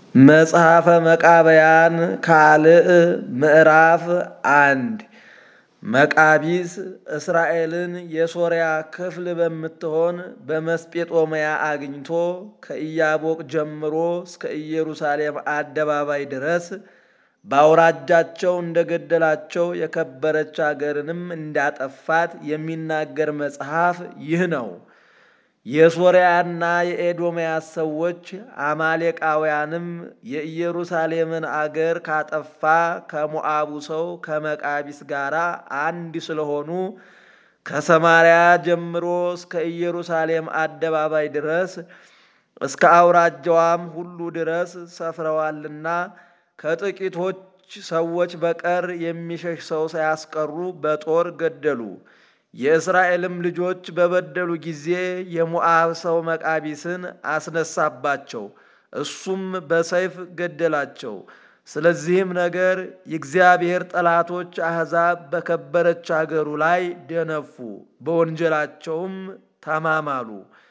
መጽሐፈ መቃብያን ካልዕ ምዕራፍ አንድ መቃቢስ እስራኤልን የሶርያ ክፍል በምትሆን በመስጴጦምያ አግኝቶ ከኢያቦቅ ጀምሮ እስከ ኢየሩሳሌም አደባባይ ድረስ በአውራጃቸው እንደገደላቸው የከበረች አገርንም እንዳጠፋት የሚናገር መጽሐፍ ይህ ነው። የሶርያና የኤዶምያስ ሰዎች አማሌቃውያንም የኢየሩሳሌምን አገር ካጠፋ ከሞዓቡ ሰው ከመቃቢስ ጋር አንድ ስለሆኑ ከሰማርያ ጀምሮ እስከ ኢየሩሳሌም አደባባይ ድረስ እስከ አውራጃዋም ሁሉ ድረስ ሰፍረዋልና ከጥቂቶች ሰዎች በቀር የሚሸሽ ሰው ሳያስቀሩ በጦር ገደሉ። የእስራኤልም ልጆች በበደሉ ጊዜ የሞዓብ ሰው መቃቢስን አስነሳባቸው፣ እሱም በሰይፍ ገደላቸው። ስለዚህም ነገር የእግዚአብሔር ጠላቶች አሕዛብ በከበረች አገሩ ላይ ደነፉ፣ በወንጀላቸውም ተማማሉ።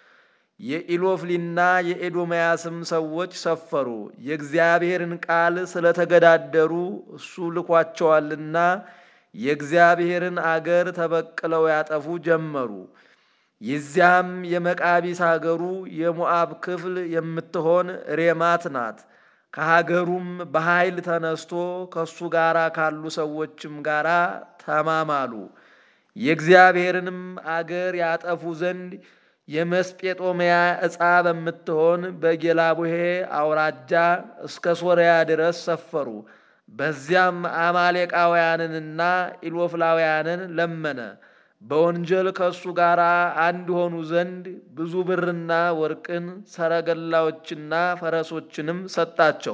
የኢሎፍሊና የኤዶምያስም ሰዎች ሰፈሩ፣ የእግዚአብሔርን ቃል ስለተገዳደሩ እሱ ልኳቸዋልና የእግዚአብሔርን አገር ተበቅለው ያጠፉ ጀመሩ። የዚያም የመቃቢስ አገሩ የሞዓብ ክፍል የምትሆን ሬማት ናት። ከሀገሩም በኃይል ተነስቶ ከእሱ ጋር ካሉ ሰዎችም ጋር ተማማሉ። የእግዚአብሔርንም አገር ያጠፉ ዘንድ የመስጴጦምያ ዕፃ በምትሆን በጌላቡሄ አውራጃ እስከ ሶርያ ድረስ ሰፈሩ። በዚያም አማሌቃውያንንና ኢሎፍላውያንን ለመነ። በወንጀል ከእሱ ጋር አንድ ሆኑ ዘንድ ብዙ ብርና ወርቅን፣ ሰረገላዎችና ፈረሶችንም ሰጣቸው።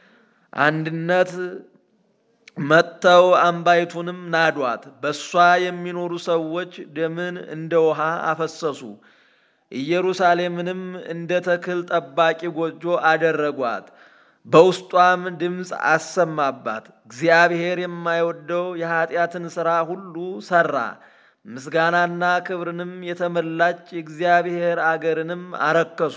አንድነት መጥተው አምባይቱንም ናዷት። በእሷ የሚኖሩ ሰዎች ደምን እንደ ውሃ አፈሰሱ። ኢየሩሳሌምንም እንደ ተክል ጠባቂ ጎጆ አደረጓት። በውስጧም ድምፅ አሰማባት። እግዚአብሔር የማይወደው የኀጢአትን ሥራ ሁሉ ሠራ። ምስጋናና ክብርንም የተመላች የእግዚአብሔር አገርንም አረከሱ።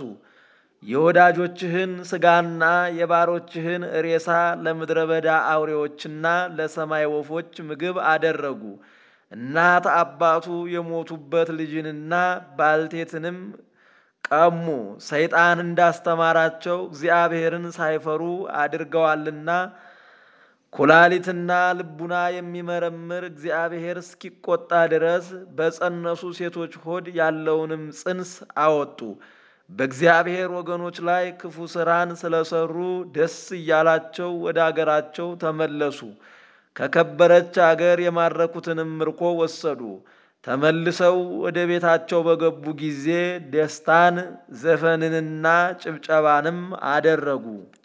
የወዳጆችህን ሥጋና የባሮችህን ሬሳ ለምድረ በዳ አውሬዎችና ለሰማይ ወፎች ምግብ አደረጉ። እናት አባቱ የሞቱበት ልጅንና ባልቴትንም ቀሙ። ሰይጣን እንዳስተማራቸው እግዚአብሔርን ሳይፈሩ አድርገዋልና ኩላሊትና ልቡና የሚመረምር እግዚአብሔር እስኪቆጣ ድረስ በጸነሱ ሴቶች ሆድ ያለውንም ጽንስ አወጡ። በእግዚአብሔር ወገኖች ላይ ክፉ ሥራን ስለሰሩ ደስ እያላቸው ወደ አገራቸው ተመለሱ። ከከበረች አገር የማረኩትንም ምርኮ ወሰዱ። ተመልሰው ወደ ቤታቸው በገቡ ጊዜ ደስታን ዘፈንንና ጭብጨባንም አደረጉ።